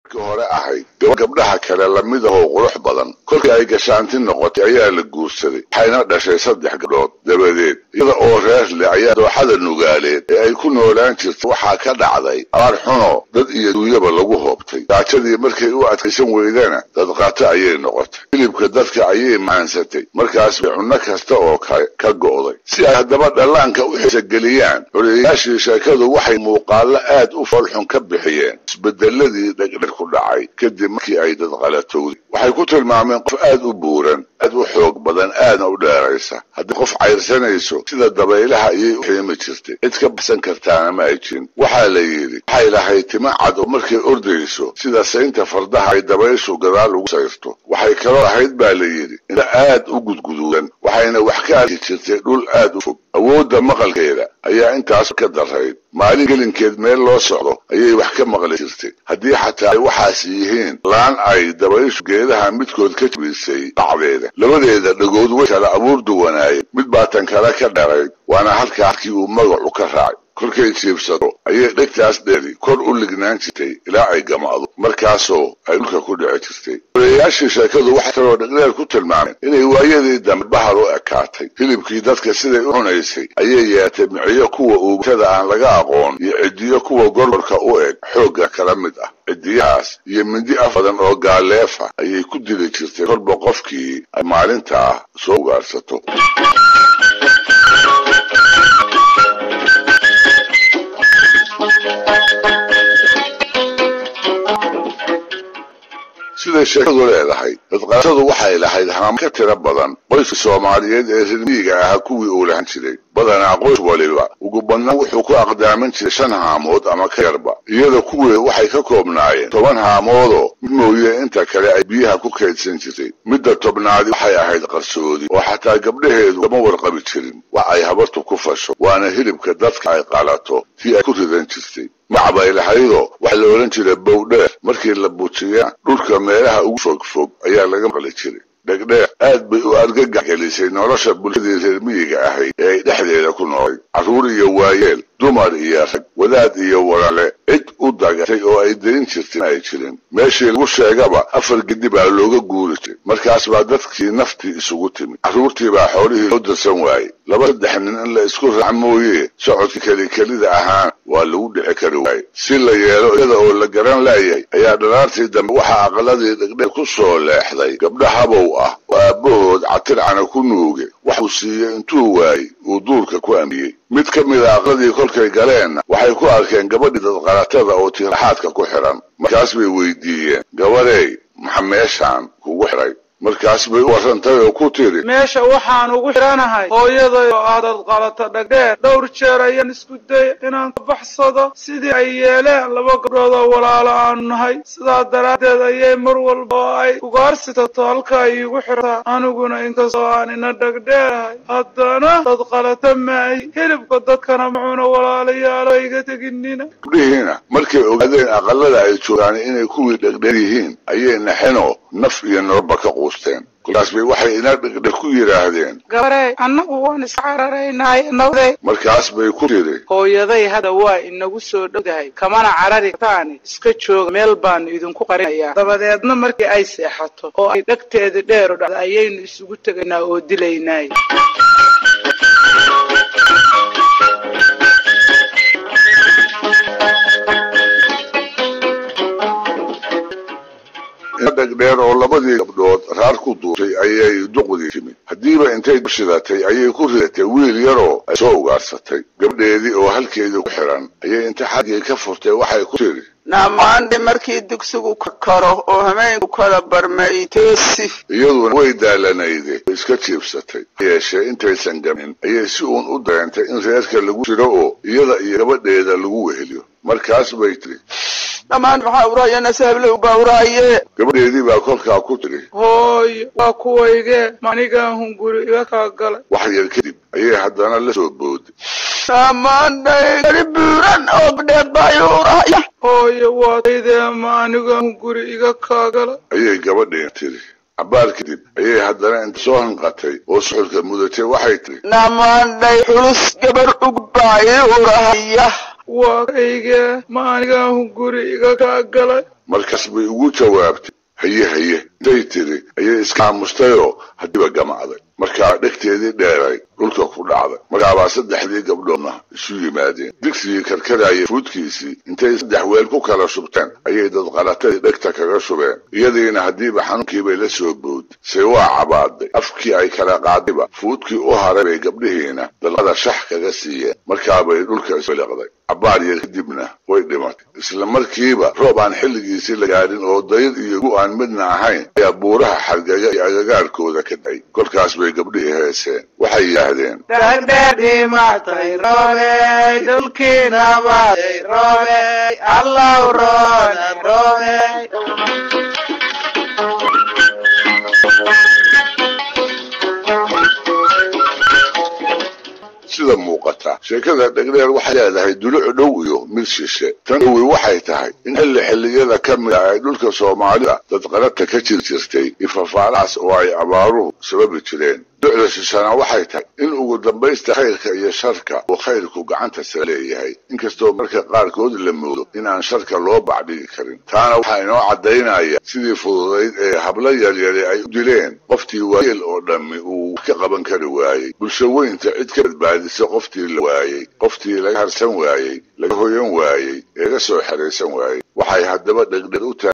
hore ahayd gaba gabdhaha kale lamid ahoo qurux badan kolkii ay gashaanti noqotay ayaa la guursaday waxayna dhashay saddex gabdhood dabadeed iyada oo reer leh ayaa dooxada nugaaleed ee ay ku noolaan jirtay waxaa ka dhacday abaar xuno dad iyo duunyaba lagu hoobtay gaajadii markay u adkaysan weydana dadqaato ayay noqotay hilibka dadka ayay maansatay markaas bay cunno kasta oo kale ka go'day si ay haddaba dhallaanka u xisageliyaan xoreeyayaashii sheekadu waxay muuqaallo aad u foolxun ka bixiyeen isbedeladii dhegdheg ku dhacay kadib markii ay dadqalatowday waxay ku tilmaameen qof aad u buuran aad u xoog badan aadna u dheeraysa haddii qof cayrsanayso sida dabaylaha ayay u xiimi jirtay cid ka baxsan kartaana ma ay jirin waxaa la yidhi waxay lahayd tima cad oo markay ordayso sida saynta fardaha ay dabayshu gadaal ugu sayrto waxay kaloo ahayd baa la yidhi inta aad u gudguduudan waxayna wax ka arki jirtay dhul aad u fog awoodda maqalkeeda ayaa intaas ka darayd maalin gelinkeed meel loo socdo ayay wax ka maqli jirtay haddii xataa ay waxaas yihiin laan ay dabayshu geedaha midkood ka jibisay dhacdeeda labadeeda dhagood way kala abuur duwanaayeen mid baa tan kale ka dharayd waana halkaa halkii uu magacu ka raacay kolkay jiibsato ayay dhegtaas dheeri kor u lignaan jirtay ilaa ay gamacdo markaasoo ay dhulka ku dhici jirtay oreeyaashii sheekadu waxay kaloo dhegdheer ku tilmaameen inay waayadii dambe bahal u ekaatay hilibkii dadka siday u cunaysay ayay yeetay miciyo kuwa uugatada aan laga aqoon iyo cidiyo kuwa gorgorka u eg xoogga kala mid ah cidiyahaas iyo mindi af badan oo gaaleefa ayay ku dili jirtay korba qofkii ay maalintaa soo ugaarsato siday sheekadu leedahay dadqaatadu waxay lahayd haamo ka tiro badan qoyska soomaaliyeed ee rirmiyiga ahaa kuwii uu lahan jiray badanaa qoys waliba ugu badnaan wuxuu ku aqdaamin jiray shan haamood ama ka yarba iyada kuweeda waxay ka koobnaayeen toban haamoodoo mid mooye inta kale ay biyaha ku kaydsan jirtay midda tobnaadi waxay ahayd qarsoodi oo xataa gabdhaheedu kama warqabi jirin wax ay habartu ku fasho waana hilibka dadka ay qalato tii ay ku ridan jirtay macbay lahaydoo waxaa la odhan jiray bowdheer markii la bujiya dhulka meelaha ugu fog fog ayaa laga maqli jiray dhegdheer aad bay u argagax gelisay nolosha bulshadii reer miyiga ahayd ee ay dhexdeeda ku noolay carruur iyo waayeel dumar iyo rag wadaad iyo walale cid u dagatay oo ay darin jirtay ma ay jirin meeshii lagu sheegaba afar gedi baa looga guuri jiray markaas baa dadkii naftii isugu timid carruurtii baa xoolihii loo darsan waayey laba saddex nin in la isku raac mooye socodka kelikelida ahaan waa lagu dhici kari waayey si la yeelo iyada oo la garan laayahay ayaa dhalaartii dambe waxaa aqaladii dhegdheer ku soo leexday gabdho habow ah oo aabbahood catircana ku nuuge waxuu siiyey intuu waayey uu duurka ku amiyey mid ka mid a aqladii kolkay galeenna waxay ku arkeen gabadhii dadqalatada oo tiiraxaadka ku xidhan markaas bay weydiiyeen gabadhay maxa meeshaan kugu xidhay markaas bay u warrantay oo ku tidhi meesha waxaan ugu xidhanahay hooyaday oo ah dadqalata dhagdheer dhowr jeer ayaan isku daya inaan ka baxsado sidii ay yeeleen laba gabdhood oo walaalo aanu nahay sidaa daraaddeed ayay mar walba oo ay ugaarsitato halkaa iigu xidhataa aniguna inkastoo aan ina dhagdheerahay haddana dadqalata maahi hilibka dadkana macuuna walaalayaalo iga teginina gabdhihiina markay ogaadeen aqalada ay joogaan inay kuwii dhegdheer yihiin ayay naxinoo naf iyo noloba ka quusteen kolkaas bay waxay ina dhegdher ku yidhaahdeen gabarey annagu waan iska cararaynaaye nawday markaas bay ku tidhi hooyaday hadda waa inagu soo dhowdahay kamana carari kartaani iska jooga meel baanu idinku qarinayaa dabadeedna markii ay seexato oo ay dhegteeda dheer u dhacdo ayaynu isugu tegaynaa oo dilaynaay ina dhegdheer oo labadii gabdhood raar ku duurtay ayay duqdii timid haddiiba intay shidatay ayay ku ridatay wiil yaroo ay soo ugaarsatay gabdheedii oo halkeedii ku xidhan ayay inta xaggii ka furtay waxay ku tidhi naamaandhe markii dugsigu ka karo oo hameenku kala barmay toosi iyaduna way daalanayde way iska jiibsatay yeeshee intaysan gamin ayay si uun u dareentay in reerka lagu jiro oo iyada iyo gabadheeda lagu weheliyo markaas bay tidhi dhammaan maxaa uraya nasaablow baa uraaye gabadheedii baa kolkaa ku tidhi hooyo waa kuwaygee manigaan hunguri iga kaa galay wax yar kadib ayay haddana la soo booday dhammaandhay gari buuran oo gabdheed baa ii uraya hooyo waa taydee ma anigaan hunguri iga kaa galay ayay gabadheen tidhi cabaar kadib ayay haddana inta soo hanqatay oo suxulka mudatay waxay tidhi dhammaandhay xulus gabar ug baa ii urahaya waa kaygee ma anigaan hunguri iga kaa galay markaas bay ugu jawaabtay haye haye intay tiri ayay iska aamustayoo haddiiba gamacday markaa dhegteedii dheeray dhulka ku dhacday markaabaa saddexdii gabdhoodna isu yimaadeen digsigii karkarayay fuudkiisii intay saddex weel ku kala shubteen ayay dadqalatadii dhegta kaga shubeen iyadiina haddiiba xanuunkiibay la soo bood se waa cabaaday afkii ay kala qaadayba fuudkii u haray bay gabdhihiina dalqada shax kaga siiyeen markaabay dhulka isliqday cabaar yar kadibna way dhimatay isla markiiba roob aan xilligiisii la gaadhin oo dayr iyo gu aan midna ahayn ayaa buuraha xargaga iyo agagaarkooda ka day kolkaas bay gabdhihii heeseen waxay yidhaahdeen dhagdhadhii matay roobey dhulkiina matay roobey allow roona roobey sida muuqata sheekada dhegdheer waxay leedahay duluc dhow iyo mid shishe tan dhowi waxay tahay in xilli xilliyada ka mid ah ay dhulka soomaalida dadqalata ka jir jirtay ifafaalaas oo ay abaaruhu sababi jireen ducda shishana waxay tahay in ugu dambaysta khayrka iyo sharka uu khayrku gacanta sare leeyahay inkastoo marka qaarkood la moodo in aan sharka loo bacdhigi karin taana waxaa inoo caddaynaya sidii fududayd ee hablo yaryari ay u dileen qoftii waayeel oo dhammi uu wax ka qaban kari waayey bulsho weynta cid ka badbaadisa qoftii la waayey qoftii laga harsan waayey laga hoyan waayey ee ga soo xeraysan waayey waxay haddaba dhegdheg u tahay